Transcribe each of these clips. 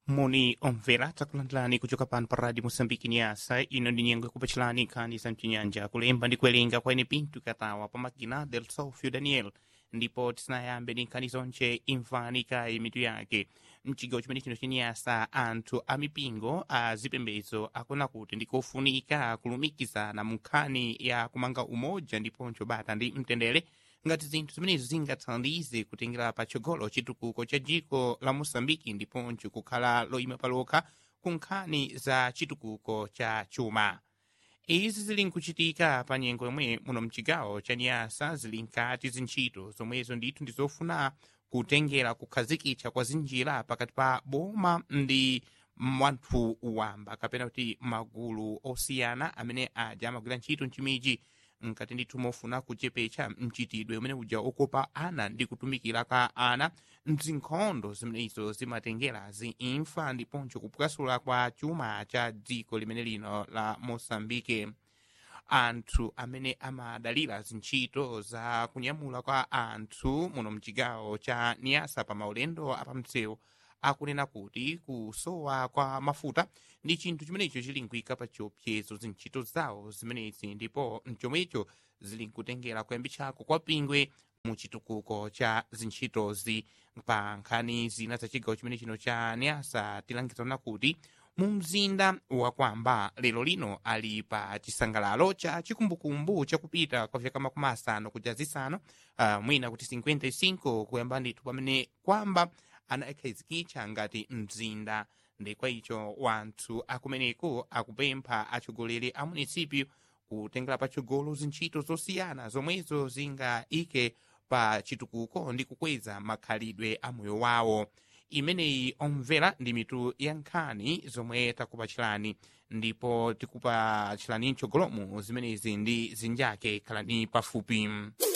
moni omvera takulandirani kuchoka pano pa radio moçambique nyasa ino ndi nyengo yakupacilani nkhani za mchinyanja kulemba ndi kuwerenga kwa ine pinto katawa pa makina del sofio daniel ndipo tisanayambe ndi nkhani zonche imvani kayi mitu yake mchigawo chimene chino chenyasa anthu a mipingo a zipembedzo akuna kuti ndikofunika kulumikizana mu nkhani ya kumanga umoja ndiponso bata ndi mtendere ngati zinthu zimenezo zingathandize kutengera patsogolo chitukuko cha dziko la moçambike ndiponso kukhala loyima palokha ku nkhani za chitukuko cha chuma izi zili nkuchitika pa nyengo yomwe muno mchigawo cha nyasa zili nkati zintchito zomwezo ndithu ndizofuna kutengera kukhazikitsa kwa zinjira pakati pa boma ndi wanthu wamba kapena kuti magulu osiyana amene aja amagwira ntchito mchimiji nkati ndithu mofuna kuchepetsa mchitidwe umene uja okopa ana ndi kutumikira kwa ana mzinkhondo zimenezo zimatengera ziimfa ndiponso kupwasula kwa chuma cha dziko limene lino la moçambike anthu amene amadalira zintchito za kunyamula kwa anthu muno mchigawo cha niasa pa maulendo apamsewu akunena kuti kusowa kwa mafuta ndi chinthu chimenecho chili nkuyika pa chiopsezo zintchito zawo zimenezi ndipo mchomwecho zili nkutengera kuyambitsako kwa pingwe mu chitukuko cha zintchitozi pa nkhani zina za chigawo chimene chino cha niasa tilangizana kuti mu mzinda wakwamba lero lino ali pa chisangalalo cha chikumbukumbu chakupita kwa vyaka makumi asanu kuja zisanu uh, mwina kuti 55 kuyamba ndithu pamene kwamba anakhazikitsa ngati mzinda ndekwa icho wanthu akumeneko akupempha atsogoleri a munisipyu kutengera patsogolo zintchito zosiyana zomwezo zingaike pa chitukuko ndi kukweza makhalidwe a moyo wawo imeneyi omvera ndi mitu ya nkhani zomwe takupachirani ndipo tikupachirani mtsogolomu zimenezi ndi zinjake khalani pafupi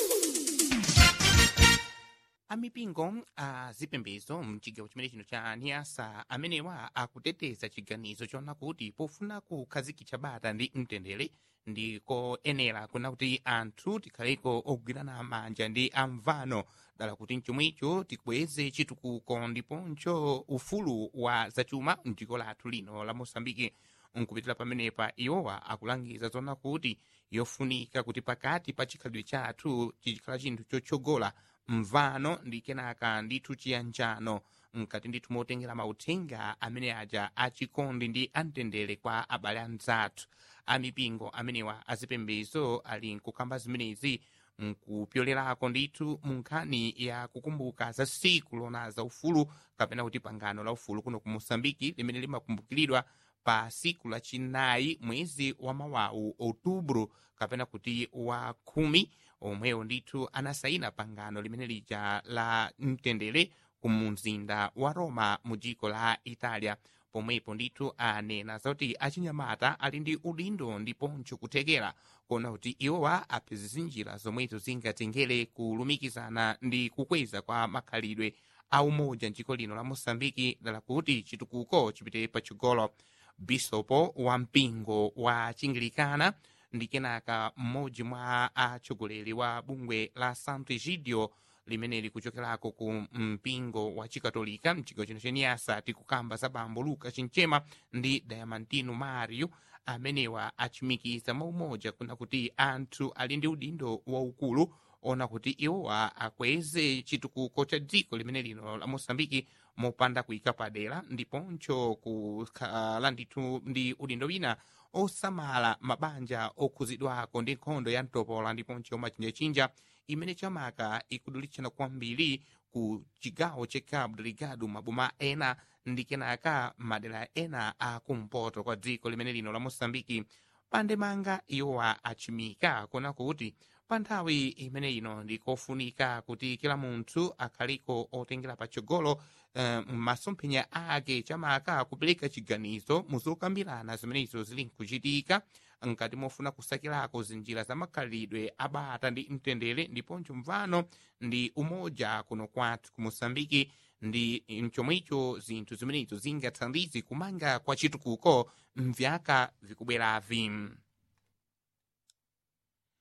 amipingo a zipembedzo mchigawo chimene chino cha niasa amenewa akuteteza chiganizo chona kuti pofuna kukhazikitsa bata ndi mtendere ndikoyenera kuna kuti anthu tikhaleko ogwirana manja ndi amvano dala kuti mchomwecho tikweze chitukuko ndiponso ufulu wa zachuma mdziko lathu lino la moçambike nkupitira pamenepa iwowa akulangiza zona kuti yofunika kuti pakati pa chikhalidwe chathu chichikhala chinthu chotsogola mvano ndi kenaka ndithu chiyanjano mkati ndithu motengera mauthenga amene aja achikondi ndi amtendere kwa abale anzathu amipingo amenewa azipembezo ali nkukamba zimenezi nkupyolerako ndithu mu nkhani ya kukumbuka za siku lona za ufulu kapena kuti pangano la ufulu kuno ku moçambike limene limakumbukiridwa pa siku lachinayi mwezi wa mawawu outubro kapena kuti wa khumi omwewo ndithu anasayina pangano limene lija la mtendere ku mzinda wa roma mu dziko la italia pomwepo ndithu anena zoti achinyamata ali ndi udindo ndiponso kuthekera kuona kuti iwowa apeze zinjira zomwezo zingatengere kulumikizana ndi kukweza kwa makhalidwe a umoja mdziko lino la moçambike dala kuti chitukuko chipite patsogolo bisopo wa mpingo wa chingilikana ndi kenaka mmodzi mwa atsogoleri wa bungwe la santo egidio limene likuchokerako ku mpingo wa chikatolika mchigawo chino chenyasa tikukamba za bambo luka chinchema ndi diamantino mario amenewa achimikiza maumoja kuna kuti anthu ali ndi udindo waukulu ona kuti iwowa akweze chitukuko cha dziko limene lino la moçambike mopanda kuyika padera ndiponso kukhala ndithu ndi udindo wina osamala mabanja okhuzidwako ndi nkhondo ya mtopola ndiponso machinjachinja imene chamaka ikudulitsana kwambiri ku chigawo cha cabo delgado maboma ena ndi kenaka madera ena a kumpoto kwa dziko limene lino la moçambike pandemanga iwowa achimika kuona kuti pa nthawi imene ino ndikofunika kuti kila munthu akhaliko otengera patsogolo uh, masomphenya ake chamaka kupereka chiganizo muzokambirana zimenezo zili nkuchitika nkati mofuna kusakirako zinjira za makhalidwe abata ndi mtendere ndiponso mvano ndi umoja kuno kwathu ku moçambike ndi mchomwecho zinthu zimenezo zingathandize kumanga kwa chitukuko mvyaka vikubweravi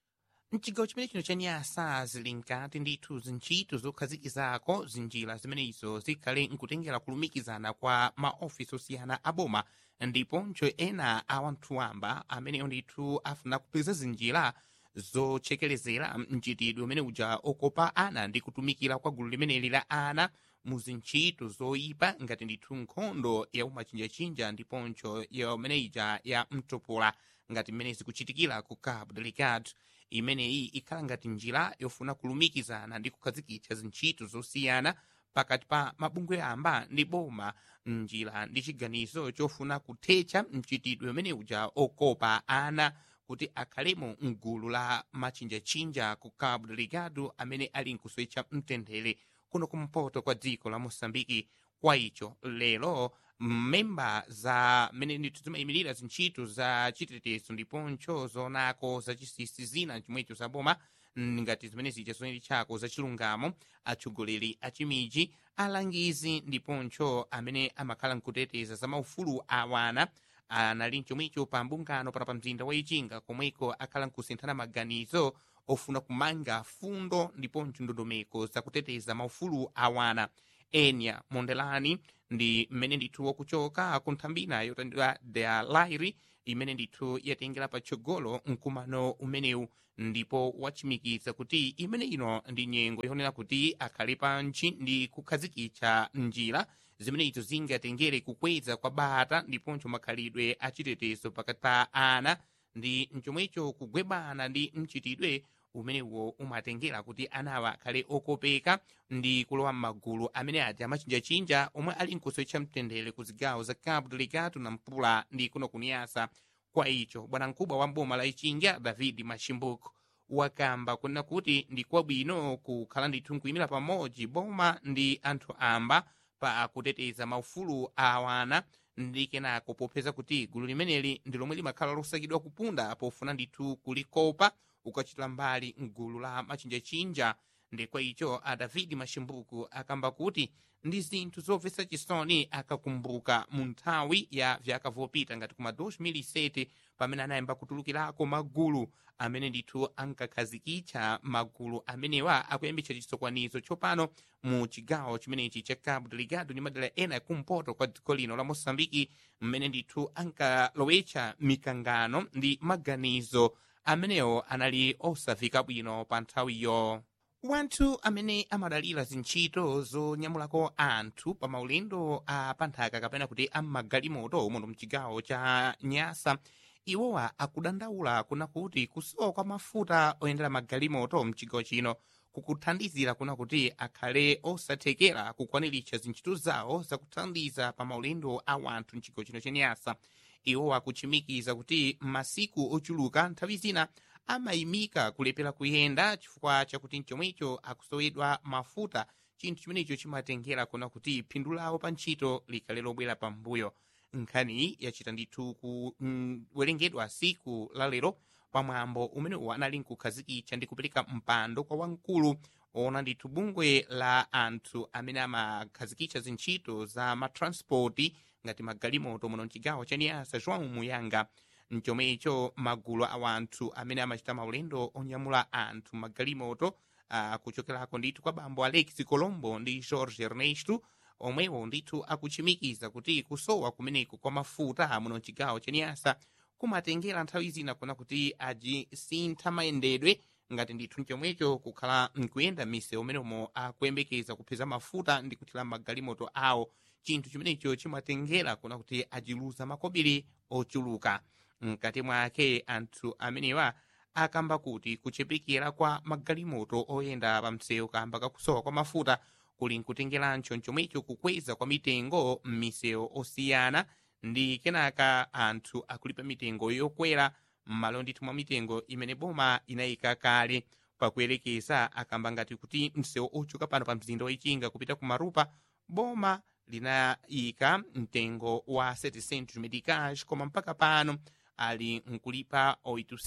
mchigawo chimene chino cha nyasa zili nkati ndithu zintchito zokhazikizako zinjira zimenezo zikhale nkutengera kulumikizana kwa maofisi osiyana aboma ndiponso ena a wanthu wamba ameneyo ndithu afuna kupeza zinjira zochekerezera mchitidwe umene uja okopa ana ndi kutumikira kwa gulu limeneli la ana mu zintchito zoyipa ngati ndithu nkhondo ya umachinjachinja ndiponso yomene ija ya mtopola ngati mmene zikuchitikira ku cabo delgado imeneyi ikhala ngati njira yofuna kulumikizana ndi kukhazikitsa zintchito zosiyana pakati pa mabungwe amba ndi boma njira ndi chiganizo chofuna kuthetsa mchitidwe umene uja okopa ana kuti akhalemo mgulu la machinjachinja ku cabo delgado amene ali nkuswetcha mtendere kuno kumpoto kwa dziko la moçambike kwa icho lero mmemba za mmene ndithu zimayimirira zintchito za chitetezo ndiponso zonako zachisisi zina chomwecho za boma ngati zimene zija zoneli chako zachilungamo atsogoleri achimiji alangizi ndiponso amene amakhala nkuteteza za maufulu awana anali chomwecho pa mbungano pana pa mzinda wa ichinga komweko akhala nkusinthana maganizo ofuna kumanga fundo ndiponso ndondomeko zakuteteza maufulu awana enya mondelani ndi mmene ndithu wakuchoka ku nthambina yotandira the lairi imene ndithu yatengera patsogolo mkumano umenewu ndipo wachimikiza kuti imene ino ndi nyengo yonena kuti akhale pantchi ndi kukhazikitsa njira zimene izo zingatengere kukweza kwa bata ndiponso makhalidwe achitetezo pakati pa ana ndi mchomwecho kugwebana ndi mchitidwe umenewo umatengera kuti anawa akhale okopeka ndi kulowa m'magulu amene aja amachinjachinja omwe ali nkuswetcha mtendere ku zigawo za cabo delgado na mpula ndi kuno kuniyasa kwa icho bwanamkubwa wa mboma la ichinga david mashimbuko wakamba kunena kuti ndi kwabwino kukhala ndithu nkuyimira pamodzi boma ndi anthu amba pa kuteteza maufulu awana ndi kenako popeza kuti gulu limeneli ndi lomwe limakhala losakidwa kupunda pofuna ndithu kulikopa ukachitira mbali mgulu la machinjachinja ndi kwa icho a david mashimbuku akamba kuti ndi zinthu zomvetsa chisoni akakumbuka mu nthawi ya vyaka vopita ngati kuma 2007 pamene anayamba kutulukirako magulu amene ndithu ankakhazikitsa magulu amenewa akuyambitsa chisokwanizo tsopano mu chigawo chimenechi cha cabo delgado ndi madera ena kumpoto kwa dziko lino la moçambike mmene ndithu ankalowetsa mikangano ndi maganizo amenewo anali osafika bwino pa nthawiyo wanthu amene amadalira zintchito zonyamulako anthu pa maulendo a panthaka kapena kuti ammagalimoto muno mchigawo cha nyasa iwowa akudandaula kuna kuti kusowa kwa mafuta oyendera magalimoto mchigawo chino kukuthandizira kuna kuti akhale osathekera kukwaniritsa zintchito zawo zakuthandiza pa maulendo a wanthu mchigawo chino cha nyasa iwowa akuchimikiza kuti masiku ochuluka nthawi zina amayimika kulepera kuyenda chifukwa chakuti mchomwecho akusowedwa mafuta chinthu chimenecho chimatengera kuna kuti phindu lawo pa ntchito likhale lobwera pambuyo nkhani yachita ndithu kuwerengedwa mm, siku la lero pamwambo umenewu anali nkukhazikitsa ndi kupereka mpando kwa wamkulu ona ndithu bungwe la anthu amene amakhazikitsa zintchito za matranspoti ngati magalimoto muno mchigawo cha niyasa joão muyanga mchomwecho magulu a wanthu amene amachita maulendo onyamula anthu magalimoto uh, kuchokerako ndithu kwa bambo alex colombo ndi george ernesto omwewo ndithu akuchimikiza kuti kusowa kumeneku kwa mafuta muno mchigawo cha niyasa kumatengera nthawi zina kuna kuti ajisintha mayendedwe ngati ndithu mchomwecho kukhala nkuyenda mise umenemo akuyembekeza kupeza mafuta ndi kuthira magalimoto awo chinthu chimenecho chimatengera kuna kuti ajiluza makobiri ochuluka mkati mwake anthu amenewa akamba kuti kuchepekera kwa magalimoto oyenda pa msewu kamba kakusowa kwa mafuta kuli nkutengerancho chomwecho kukweza kwa mitengo m'misewu osiyana ndi kenaka anthu akulipa mitengo yokwera m'malo ndithu mwa mitengo imene boma inayika kale pakuyerekeza akamba ngati kuti msewu ochoka pano pa mzinda wachinga kupita ku marupa boma linayika mtengo wa 700 medicage koma mpaka pano ali nkulipa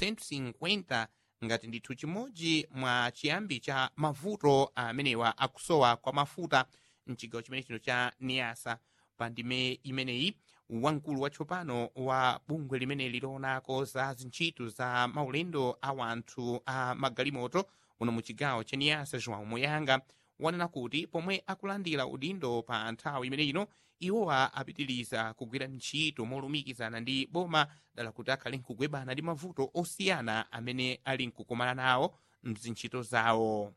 850 ngati ndithu chimodzi mwa chiyambi cha mavuto amenewa akusowa kwa mafuta mchigawo chimene chino cha niyasa pa ndime imeneyi wamkulu watsopano wa bungwe limeneli loonako za zintchito za maulendo a wanthu a magalimoto uno mu chigawo cha niyasa joão moyanga wanena kuti pomwe akulandira udindo pa nthawi imeneyino iwowa apitiriza kugwira ntchito molumikizana ndi boma dala kuti akhale nkugwebana ndi mavuto osiyana amene ali nkukumana nawo mzintchito zawo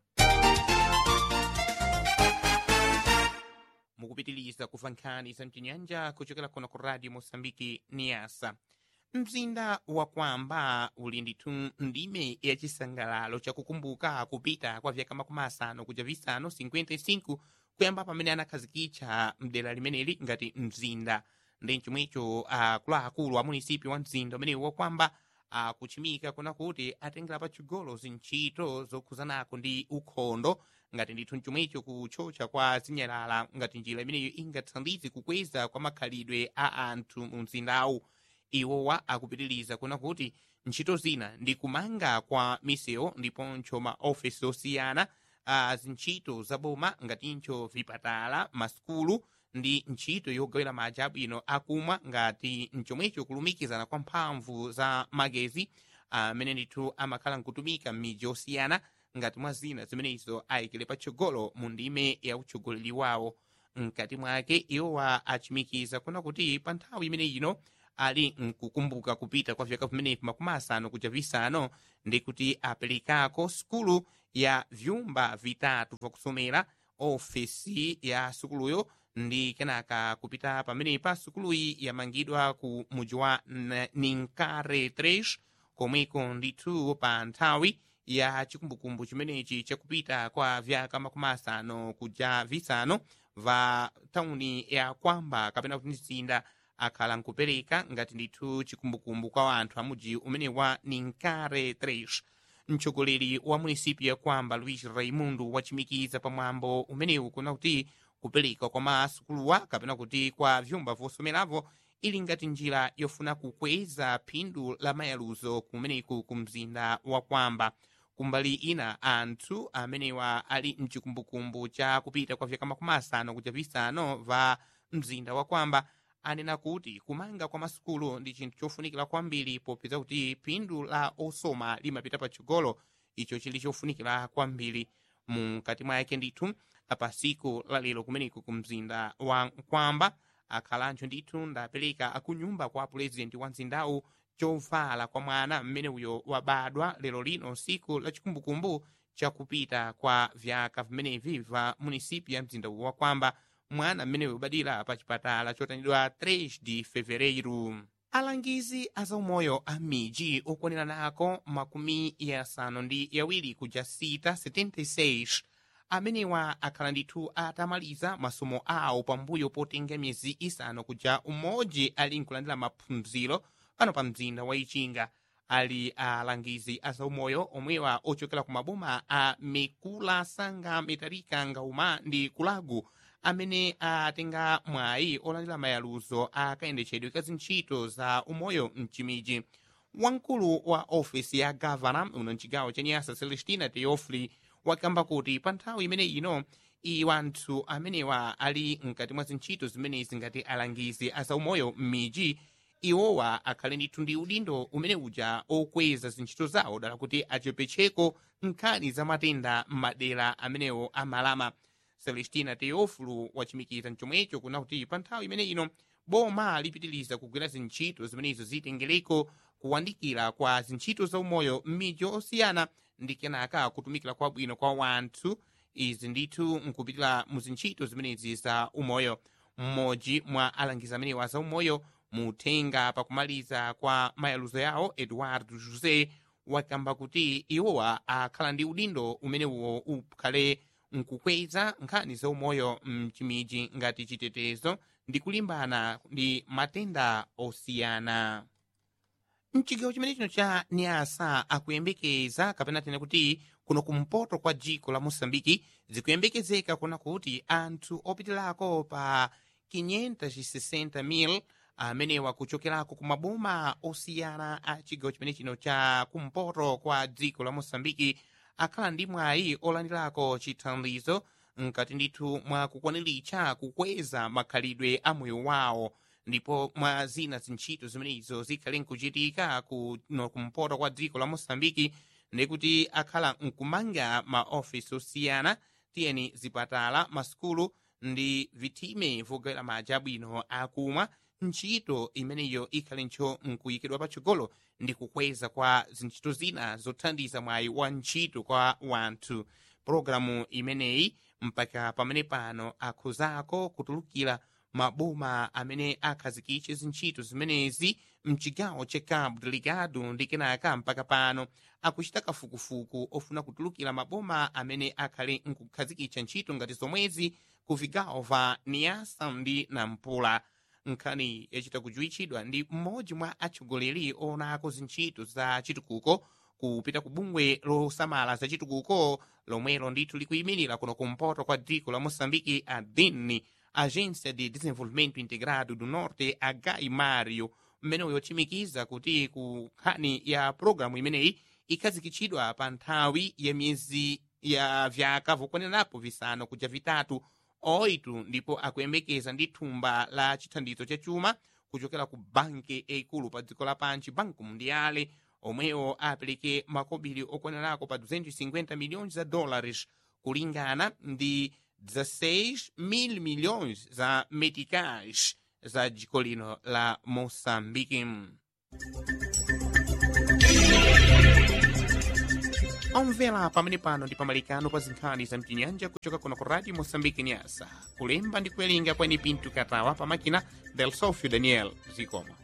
mukupitiriza kuva nkhani za mchinyanja kuchokera kuno ku radio mosambiki niyasa mzinda wa kwamba uli ndithu ndime yachisangalalo chakukumbuka kupita kwa vyaka makumi asanu kuja visanu 55 kuyamba pamene anakhazikitsa mdera limeneli ngati mzinda ndi chomwecho akuluakulu a munisipi wa mzinda umenewu wakwamba akuchimika kuna kuti atengera patchigolo zintchito zokhuzanako ndi ukhondo ngati ndithu chomwecho kuchocha kwa zinyalala ngati njira imeneyo ingathandize kukweza kwa makhalidwe a anthu mu mzindawu iwowa akupitiriza kuna kuti ntchito zina ndi kumanga kwa misewu ndiponso maofesi osiyana a zintchito zaboma ngatinso vipatala masukulu ndi ntchito yogawira madzi abwino akumwa ngati mchomwecho kulumikizana kwa mphamvu za magezi amene ndithu amakhala nkutumika m'midzi osiyana ngati mwa zina zimenezo ayikire patsogolo mu ndime ya utsogoleri wawo mkati mwake iwowa achimikiza kuna kuti pa nthawi imene ino ali nkukumbuka kupita kwa vyaka vimenevi makumi asanu kuja visanu ndi kuti aperekako sukulu ya vyumba vitatu vyakusomera ofesi ya sukuluyo ndi kenaka kupita pamenepa sukuluyi yamangidwa ku muji wa ninkare 3 komweko ndithu pa nthawi ya chikumbukumbu chimenechi chakupita kwa vyaka makumi asanu kuja visanu va tauni ya kwamba kapena kuti mzinda akhala nkupereka ngati ndithu chikumbukumbu kwa anthu amuji umene wa ninkare 3 mtsogoleri wa munisipi ya kwamba luis raimundo wachimikiza pamwambo umenewu kuna kuti kupereka kwa masukuluwa kapena kuti kwa vyumba vosomeravo ili ngati njira yofuna kukweza phindu la mayaluzo kumeneku ku mzinda wa kwamba kumbali ina anthu amenewa ali mchikumbukumbu cha kupita kwa vyaka makumi asanu kuja visanu va mzinda wa kwamba anena kuti kumanga kwa masukulu ndi chinthu chofunikira kwambiri popeza kuti phindu la osoma limapita patsogolo icho chili chofunikira kwambiri mukati mwake ndithu pa siku lalero kumeneku ku mzinda wa kwamba akhalanso ndithu ndapereka akunyumba kwa pulezidenti wa mzindawu chovala kwa mwana mmene uyo wabadwa lero lino siku la chikumbukumbu chakupita kwa vyaka vimenevi va munisipi ya mzinda wa kwamba mwana mmene ubadira pa chipatala chotanidwa 3 de fevereiro alangizi azaumoyo a miji okwanira nako makumi yasanu ndi yawiri kuja sita 76 amenewa akhala ndithu atamaliza masomo awo pambuyo potenga miyezi isanu kuja umodzi ali nkulandira maphunziro pano pa mzinda wa ichinga ali alangizi azaumoyo omwewa ochokera ku maboma a mikula sanga mitarika ngauma ndi kulagu amene atenga mwayi olandira mayaluzo akayendetsedwe ka zintchito za umoyo mchimiji wamkulu wa ofesi ya gavana uno mchigawo cha nyasa celestina teofli wakamba kuti pa nthawi imene ino iwanthu amenewa ali mkati mwa zintchito zimenezi ngati alangizi azaumoyo m'miji iwowa akhale ndithu ndi udindo umene uja okweza zintchito zawo dala kuti achepetcheko nkhani za matenda m'madera amenewo amalama celestina teofulu wachimikiza mchomwecho kuna kuti pa nthawi imene ino boma lipitiriza kugwira zintchito zimenezo zitengereko kuwandikira kwa zintchito za umoyo m'midzi osiyana ndi kenaka kutumikira kwabwino kwa wanthu izi ndithu nkupitira mu zintchito zimenezi za umoyo mmodzi mwa alangizi amenewa za umoyo muthenga pakumaliza kwa mayaluzo yawo eduardo josé wakamba kuti iwowa akhala ndi udindo umenewo ukhale nkukweza nkhani za umoyo mchimiji ngati chitetezo ndi kulimbana ndi matenda osiyana mchigawo chimene chino cha niasa akuyembekeza kapena tene kuti kuno kumpoto kwa dziko la mosambiki zikuyembekezeka kuna kuti anthu opitirako pa 560,000 amenewa kuchokerako ku maboma osiyana a chigawo chimene chino cha kumpoto kwa dziko la mosambiki akhala ndi mwayi olandirako chithandizo mkati ndithu mwa kukwaniritsa kukweza makhalidwe a moyo wawo ndipo mwa zina zintchito zimenezo zikhale nkuchitika kuno kumpoto kwa dziko la mosambiki ndikuti akhala nkumanga maofisi osiyana tiyeni zipatala masukulu ndi vithime vogawira madzi abwino akumwa ntchito imeneyo ikhale ntcho nkuyikidwa patsogolo ndi kukweza kwa zintchito zina zothandiza mwayi wa ntchito kwa wanthu pologalamu imeneyi mpaka pamene pano akhuzako kutulukira maboma amene akhazikitse zintchito zimenezi mchigawo cha cabo deligado ndi kenaka mpaka pano akuchita kafukufuku ofuna kutulukira maboma amene akhale nkukhazikitsa ntchito ngati zomwezi ku vigawo va niasa ndi nampula nkhani yachita kujuwitchidwa ndi mmodzi mwa atsogoleri oonako zintchito za chitukuko kupita ku bungwe losamala za chitukuko lomwelo ndithu likuyimirira kuno kumpoto kwa dziko la moçambike a dini agência de desenvolvimento integrado do norte agai mario mmene yochimikiza kuti ku nkhani ya pologalamu imeneyi ikhazikitsidwa pa nthawi ya miyezi ya vyaka vokwanirapo visanu kuja vitatu oitu ndipo akuyembekeza ndi thumba la chithandizo cha chuma kuchokera ku banki eikulu pa dziko lapansi banco mundiale omwewo apereke makobiri okwanirako pa 250 milhões za dólares kulingana ndi 16 mil milhões za meticais za dziko lino la moçambique omvera pamene pano ndi pamalikano pa zinkhani za mtinyanja kuchoka kuno ku radio moçambique nyasa kulemba ndi kuwerenga kwene pinto katawa pamakina del sofio daniel zikomo